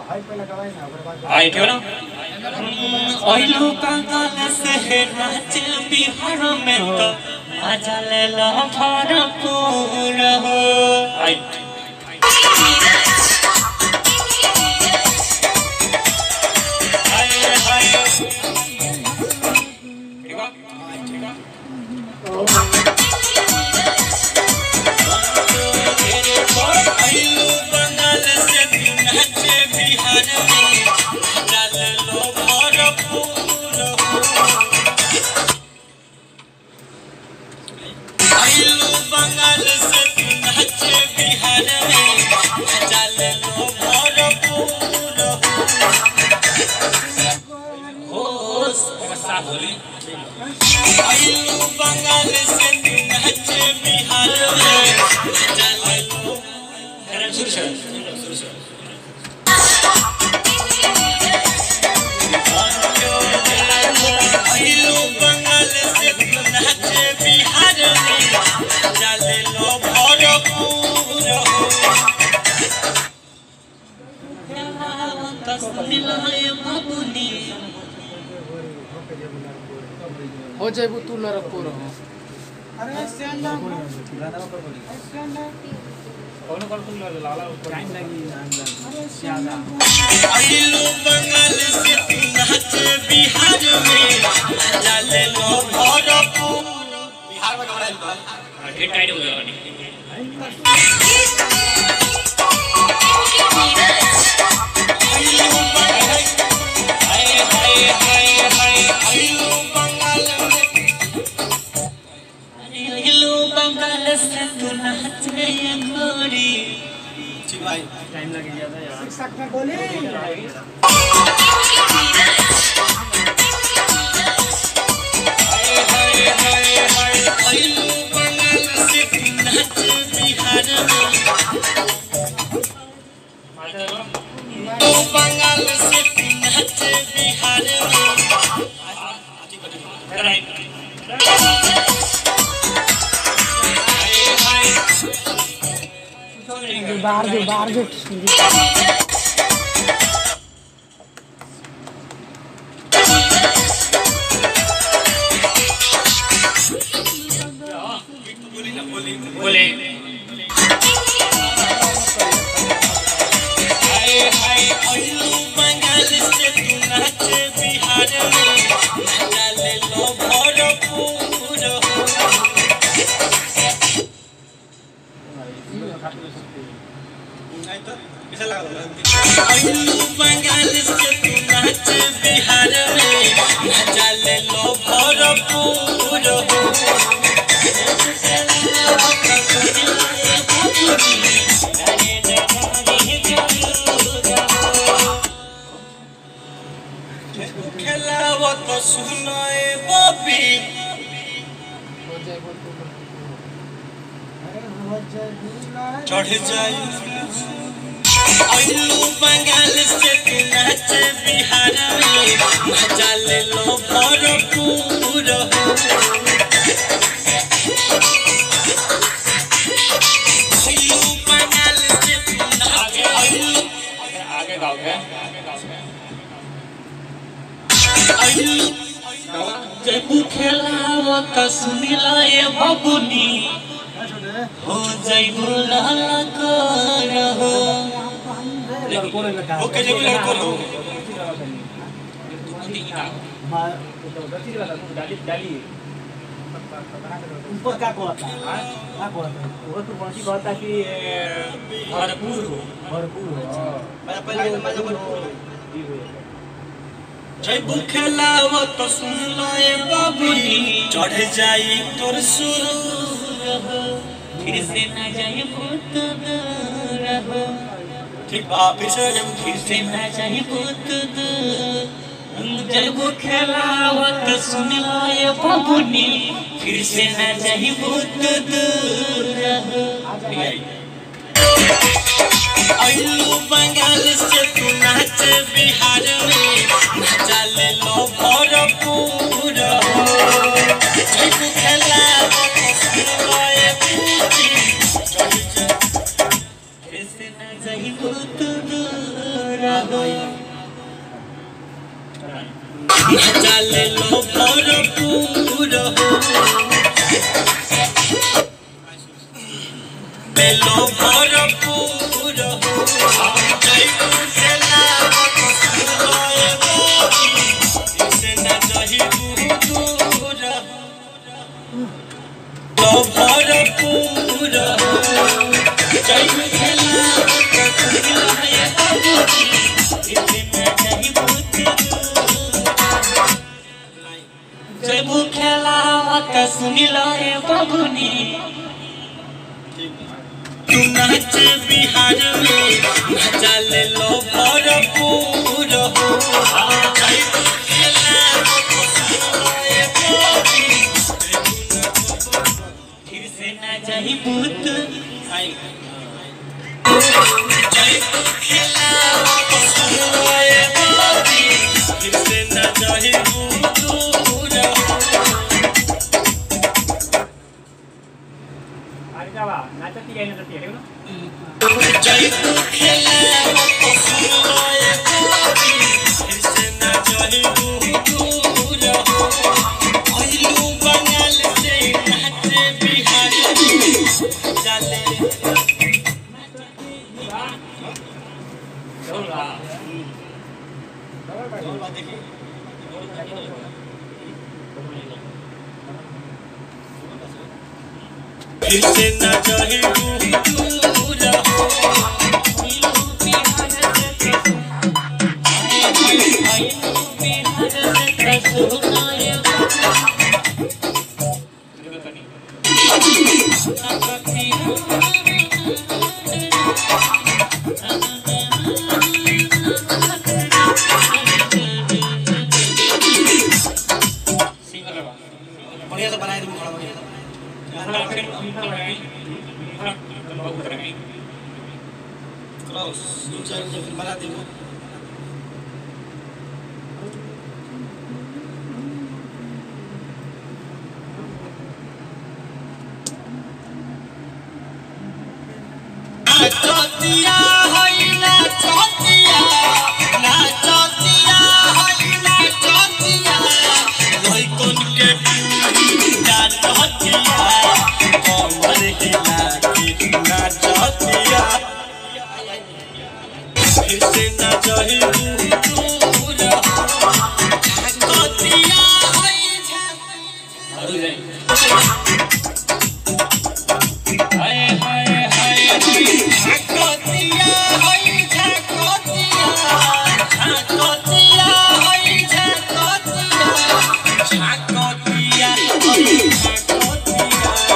आई ठेव ना ओइलो कंगाल से नाच बिहार में तो मजा ले लो भरपूर हो आई हाय हाय ठीक है ठीक है आइलो बंगाल से नाच बिहार में चल लो भरपूर आइलो बंगाल से नाच बिहार में चल लो भरपूर होश साफ होली आइलो बंगाल से नाच बिहार में चल लो शुरू शुरू शुरू शुरू आइलो बंगाल से नाच बिहार में चल लो भरपूर हो बाबुनी हो जाइबू तू लड़को रहो आइलो बंगाल से नाच बिहार में चल लो भरपूर बिहार में कमरा ढेर टाइट हो गया आइलो बंगाल हाय हाय हाय हाय आइलो बंगाल में आइलो बंगाल से तू नाच गोरी हाय हाय हाय हाय आइलो बंगाल से तू नाच बिहार में तो बंगाल से तू नाच बिहार में हाय हाय बाहर जो बाहर जो बोले हाय हाय आइलो बंगाल से तू नाच बिहार में चल लो भरपूर हो आइलो बंगाल से तू नाच बिहार में चल लो भरपूर हो खेलावत सुनाए बबी हो जाइबू तू चढ़ जाई आइलो बंगाल से तू नाच बिहार में मजा ले लो भरपूर हो आइलो बंगाल से तू नाच आइलो आगे गाओगे आइलो जब खेलावत सुनिला ए बबुनी हो जाइबो लाला कर हो ओके जब लड़को हो ऊपर का कहता का कहता वो तो कौन सी कहता कि भरपूर हो भरपूर हो मैं पहले मैं भरपूर जब खेलावत सुनिला ए बबुनी चढ़ जाई तोर सुरूर हो फिर से ना जाए भूत दूर हो ठीक बा फिर से जब फिर से ना जाए भूत दूर जब खेलावत सुनिला ए बबुनी फिर से ना जाए भूत दूर हो आइलो बंगाल से तू नाच बिहार में नचा ले लो भरपूर हो जब खेला सुनाए पूछी कैसे न जाई भूत दूर हो चले लो भरपूर हो बेलो भरपूर हो जय कुशला सुनाए बाबी इसे न जही दूर हो लो भरपूर हो जय कुशला सुनाए बाबी इसे न जही दूर जय मुखेला मत सुनिला रे बाबुनी तू नाच बिहार में मजा ले लो भरपूर हो जय मुखेला मत सुनिला रे बाबुनी फिर से ना जाही भूत जय मुखेला मत सुनिला रे बाबुनी फिर से ना जाही भूत जय मुखेला मत सुनिला रे बाबुनी फिर से ना जाही भूत आइलू बंगाल से नाचे बिहार चले फिर से ना चाहे दूर हो आइलू बिहार से आइलू बिहार से सुनाए बढ़िया से बनाए तुम थोड़ा बढ़िया क्रॉस दो चार जो फिर बना देंगे चौथिया होई ना चौथिया ना चौथिया होई ना चौथिया लोई कोन के पूजा चौथिया कमर हिला के ना चौथिया फिर से ना जही दूर चौथिया होई हाय हाय हाय झाकोतिया होई झाकोतिया झाकोतिया होई झाकोतिया झाकोतिया होई झाकोतिया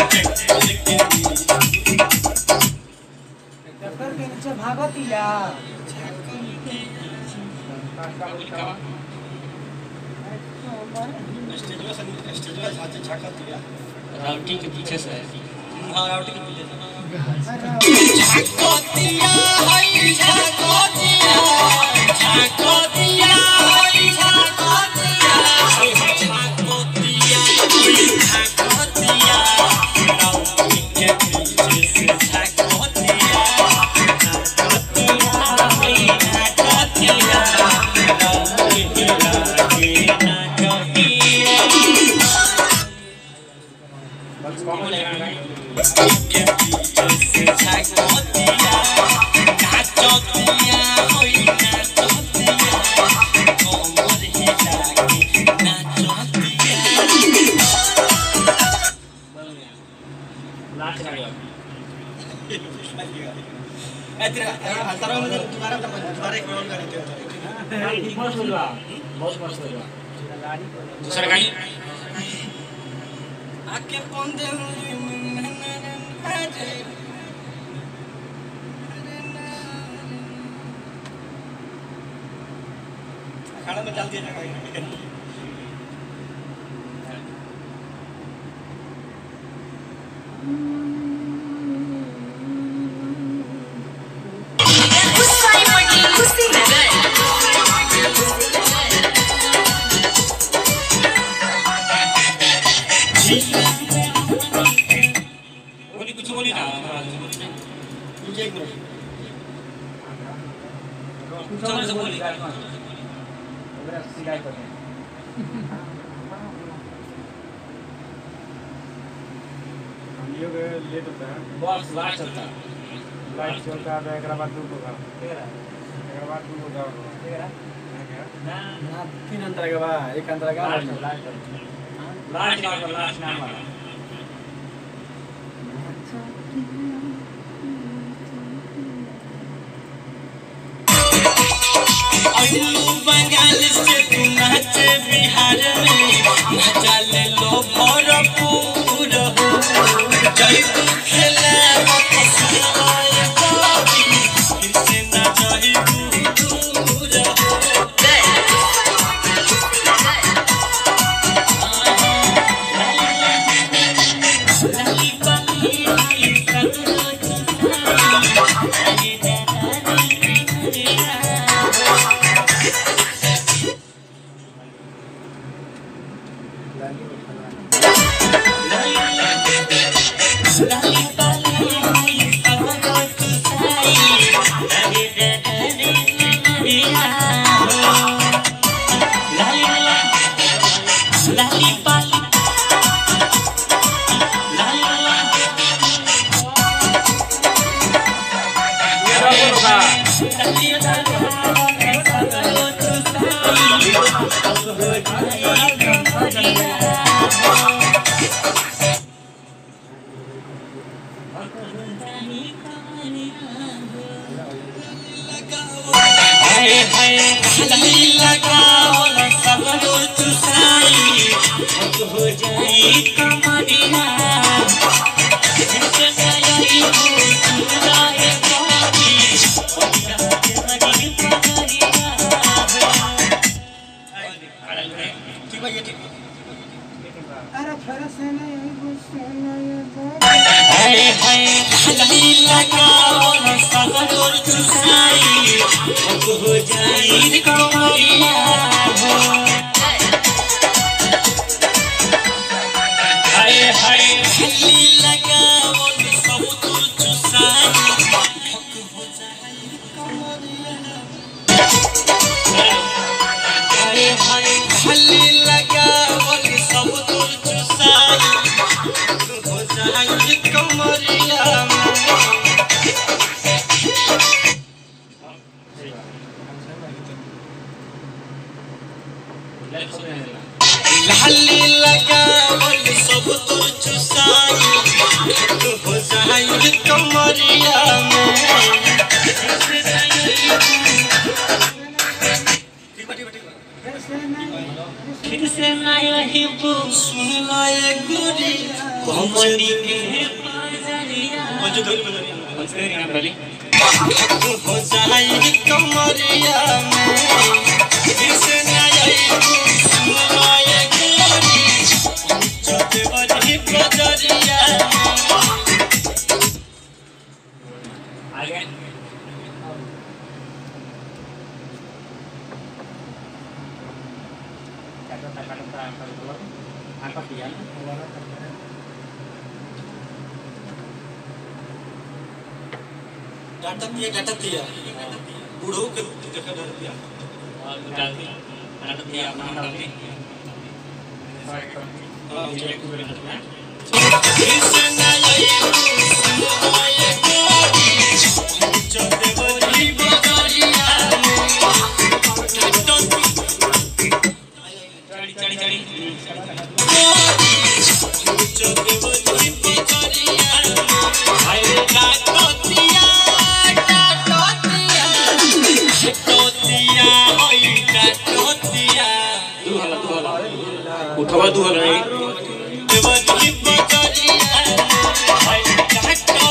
डॉक्टर के नीचे भागतिया स्टेजवा से स्टेजवा से झाकोतिया राउटी के पीछे से हाँ राउटी के पीछे झाकोतिया होई झाकोतिया झाकोतिया होई झाकोतिया झाकोतिया होई झाकोतिया राउटी के पीछे से झाकोतिया झाकोतिया होई झाकोतिया राउटी के लागे नाकोतिया के पीछे से झाकोतिया नाचोतिया होई नाचोतिया कोमर हिला के नाचोतिया इतना हतारा में तुम्हारा तुम्हारे एक रोल करते हो दूसरा कहीं आके पोंदे खाना में डाल दिया जाएगा बोली कुछ बोली ना मुझे एक मिनट चलो से बोली शिकायत करते हम लोग लेट होता है बस लास्ट चलता लाइट चलता है एक बाद दू होगा एक बाद दू होगा तीन अंतर के बा एक अंतर का लास्ट नाम लास्ट नाम वाला अइलू बंगाल से तू नाचे बिहार में नाचा ले लो भरपूर हो जय तू खेले मत सुनाए बाबी फिर से ना जाई दूर हो लाली बाली आई सगरो हाय हाय हल्दी लगाओ ना सबरो चुसाई हक हो जाई कमरिया जिसे नई हो सुनाए बाबी अपना तेरी पगरिया ठीक भाई ठीक हाय हाय हल्दी लगाओ ना सबरो चुसाई हक हो जाई कमरिया हाय हाय हल्दी लगाओ ना सब तो चुसाई हक हो जाई कमरिया हाय हाय हल्दी लगावल सब दूर चुसाई हो जाई कमरिया लाली लगावल सब दूर चुसाई हो जाई कमरिया फिर से नया ही वो सुन लाए गुरी कमनी के बाजरिया तेरी नाम डाली हो जाई कमरिया में फिर से नया ही वो सुन लाए गुरी चोटे बड़ी बाजरिया आगे डाटा दिया डाटा दिया बूढ़ों के देखा डाटा दिया और डाल दी नाटक दिया अपना नाम डाल दी हाँ एक दो मिनट में फिर से नया ही वो सुन लाए गुरी चोटे बड़ी बाजरिया डाटा चढ़ी चढ़ी चढ़ी चोटे बड़ी बाजरिया हाय डाटा दिया डाटा दिया टोतिया होई टोतिया दू हला दू हला उठवा दू हला नहीं देवती बकरिया हाय टोतिया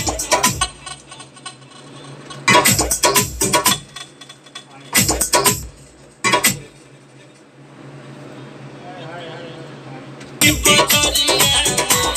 बकरिया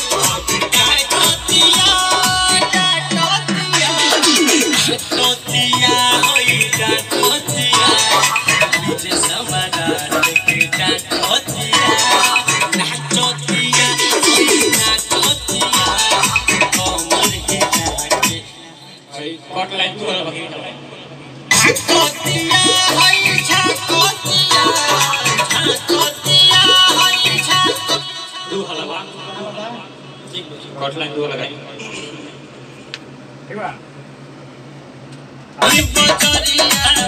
टोतिया टोतिया टोतिया होई टोतिया बीजे समादार के टोतिया नाचोतिया होई नाचोतिया कमर हिला के कट लाइन दू हला बाकी झाकोतिया हई झाकोतिया झाकोतिया हई झाको दू हला बा कट लाइन दू लगाई ठीक बा ये बजरिया